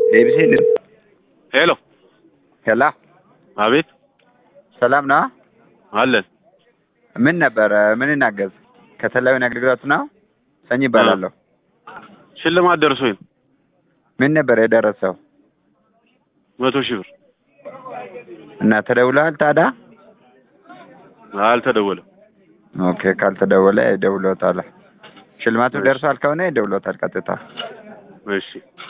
ዴቪድ ሄሎ ሄላ አቤት ሰላም ነው? አለን ምን ነበረ? ምን እናገዝ? ከተለያዩ አገልግሎት ነው። ሰኝ ይባላለሁ። ሽልማት ደርሶኝ ነው ምን ነበር የደረሰው? መቶ ሺህ ብር እና ተደውለዋል ታዲያ? አልተደወለም ኦኬ፣ ካልተደወለ ይደውሎታል። ሽልማቱ ደርሷል ከሆነ ይደውሎታል ቀጥታ። እሺ